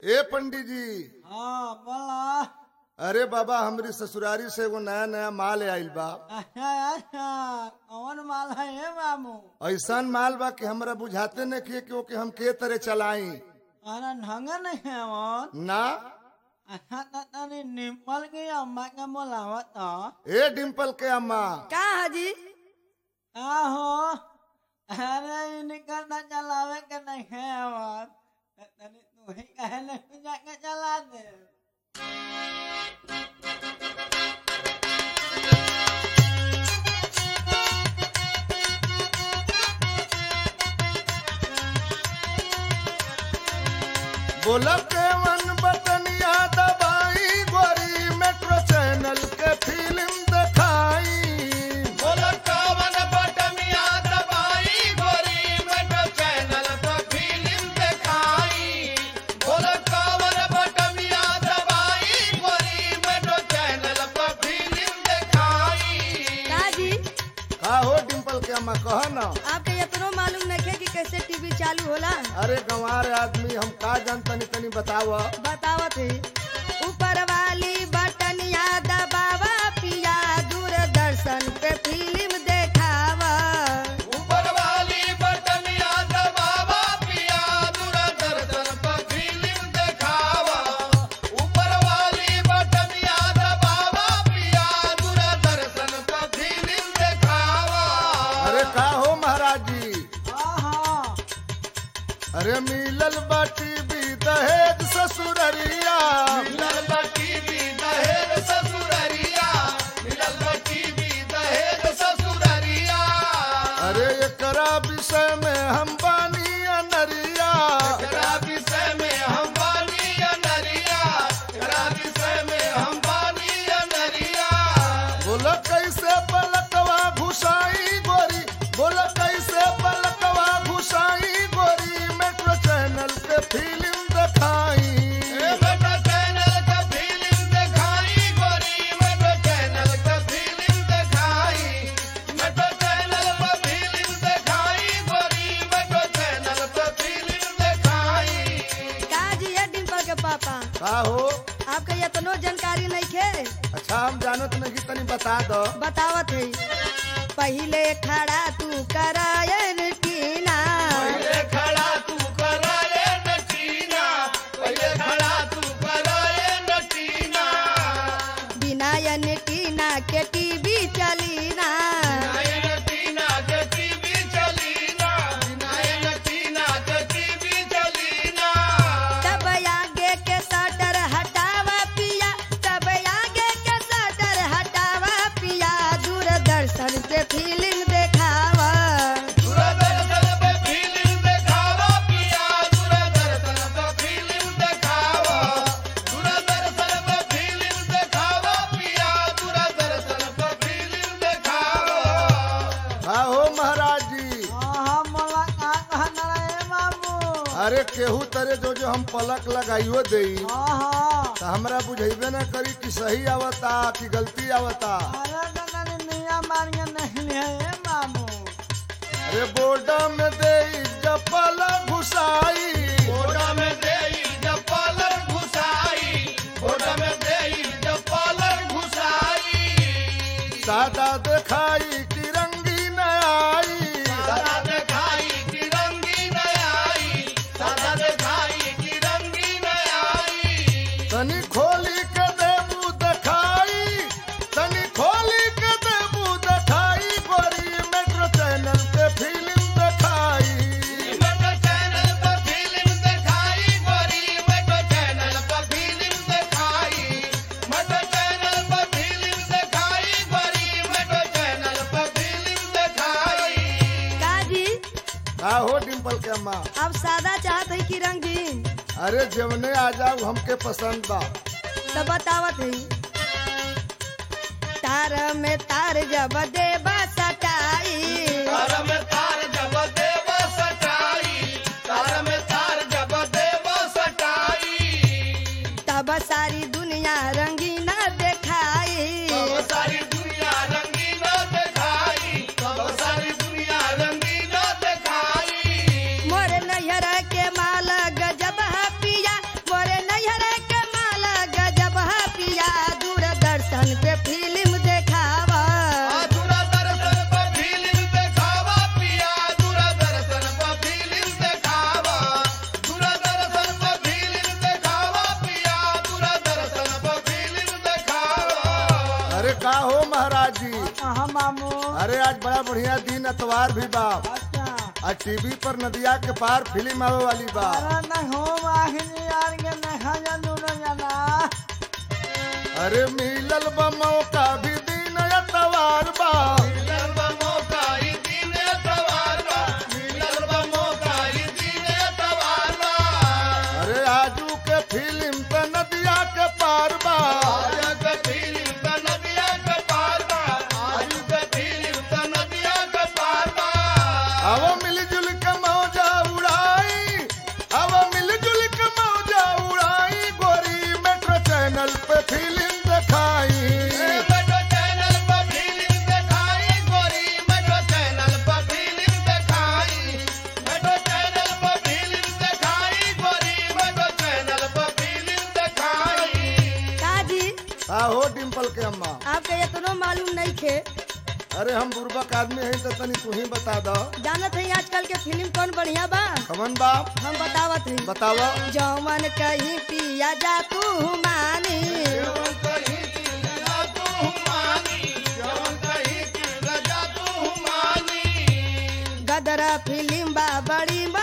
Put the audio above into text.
ए पंडित जी हाँ बोला अरे बाबा हमरी ससुरारी से एगो नया नया माल आइल बा अच्छा अच्छा कौन माल है ये मामू ऐसन माल बा कि हमरा बुझाते न किए कि ओके हम के तरह चलाई अरे ढंग नहीं है वो ना अच्छा तो तनी निपल की अम्मा के बोलावत तो ए डिम्पल के अम्मा का हाजी आहो अरे इनका ना चलावे के नहीं है आवाज तनी तू ही कहे नहीं जाके चला दे बोला के वन बटनिया दबाई गोरी मेट्रो चैनल के फिल्म दिखाई बोला कावन बटमिया दबाई गोरी मेट्रो चैनल पर फिल्म दिखाई बोला कावन बटमिया दबाई गोरी मेट्रो चैनल पर फिल्म दिखाई का जी का हो डिम्पल के अम्मा कह ना आपके इतनो मालूम नहीं है कि कैसे टीवी चालू होला अरे गंवार आदमी हम का जानतनी तनी बताव बतावत है ऊपर वाली बटनिया दबावा पिया दूरदर्शन पे फिल्म देखावा ऊपर वाली बटमिया दबावा पिया दूरदर्शन पर फिल्म दिखावा ऊपर वाली बटमिया दबावा पिया दूरदर्शन पर फिल्म दिखावा अरे का हो महाराज जी आहा अरे मिलल बाटी भी दहेज ससुररिया मिलल बटी भी दहेज ससुररिया मिलल बटी भी दहेज ससुररिया अरे एकरा विषय में हम बानी अनरिया एकरा विषय में हम बानी अनरिया एकरा विषय में हम बानी अनरिया बोला कैसे पलकवा घुसाई गोरी बोला कैसे पलकवा घुसाई गोरी मेट्रो चैनल के फिल्म दिखाई ए मेट्रो चैनल का फिल्म दिखाई गोरी मेट्रो चैनल का फिल्म दिखाई मेट्रो चैनल पर फिल्म दिखाई गोरी मेट्रो चैनल पर फिल्म दिखाई का जी है डिम्पल के पापा का हो आपके इतनो जानकारी नहीं है अच्छा हम जानत नहीं तनी बता दो बतावत है पहले खड़ा तू करायन टीना पहले खड़ा तू कराए नटीना पहले खड़ा तू कराए नटीना बिना यन टीना के टीवी चलीना नाये नटीना के टीवी चलीना नाये नटीना के टीवी चलीना तब आगे के सटर हटावा पिया तब आगे के सटर हटावा पिया दूरदर्शन पे फिल्म देखावा दूरदर्शन पे फिल्म दिखावा पिया दूरदर्शन पे फिल्म दिखावा दूरदर्शन पे फिल्म दिखावा पिया दूरदर्शन पे फिल्म दिखावा का हो महाराज जी आहा बोला का कहना है मामू अरे केहू तरे जो जो हम पलक लगाइयो देई आहा तो हमरा बुझेबे न करी कि सही आवता कि गलती आवता अरे तनी मियां मारिया नहीं है ये मामू अरे बोर्ड में दे जपल घुसाई बोरा में देई जब पालर घुसाई बोरा में देई जब पालर घुसाई सादा दिखाई कि रंगीन आई सादा दिखाई की रंगीन आई सादा दिखाई की रंगीन आई तनी खोली के देबू दिखाई तनी खोली के देबू दिखाई गोरी मेट्रो चैनल पे फिल्म दिखाई मेट्रो चैनल पर फिल्म दिखाई गोरी मेट्रो चैनल पर फिल्म दिखाई मेट्रो चैनल पर फिल्म दिखाई गोरी मेट्रो चैनल पर फिल्म दिखाई का जी का हो डिम्पल के अम्मा अब सादा चाहत है कि रंगीन अरे जवने आ जाऊ हमके पसंद बा तो बतावत है तार में तार जब देबा सटाई तार में तार जब देव सटाई तार में तार जब देव सटाई तब सारी दुनिया रंगीना देखाई तब सारी दुनिया रंगीन दिखाई तब सारी दुनिया रंगीन दिखाई मोर नैहर के माल गजब है पिया मोरे हाँ मामू अरे आज बड़ा बढ़िया दिन अतवार भी बा अच्छा आज टीवी पर नदिया के पार फिल्म आवे वाली बा अरे न हो वाहिनी यार के न खाया दूर जाना अरे मिलल बा मौका भी दिन अतवार बा मिलल बा मौका ई दिन एतवार बा मिलल बा मौका ई दिन एतवार बा अरे आजू के फिल्म पे नदिया के पार बा आज के फिल्म त नदिया के पार बा आज के फिल्म त नदिया के पार बा अब मिलजुल के मौजा उड़ाई अब मिलजुल के मौजा उड़ाई गोरी मेट्रो चैनल पे फिल्म दिखाई मेट्रो चैनल पर फिल्म दिखाई गोरी मेट्रो चैनल पर फिल्म दिखाई मेट्रो चैनल पर फिल्म दिखाई गोरी मेट्रो चैनल पर फिल्म दिखाई काजी आहो डिम्पल के अम्मा आपके इतनो मालूम नहीं थे अरे हम बुर्बक आदमी हैं तो तनी तू ही बता दो जानत है आजकल के फिल्म कौन बढ़िया बा कमन बाप हम बतावत है बतावा जौवन कहीं पिया जा तू मानी जवन कहीं की लगा तू मानी जवन कहीं की लगा तू मानी गदरा फिल्म बा बड़ी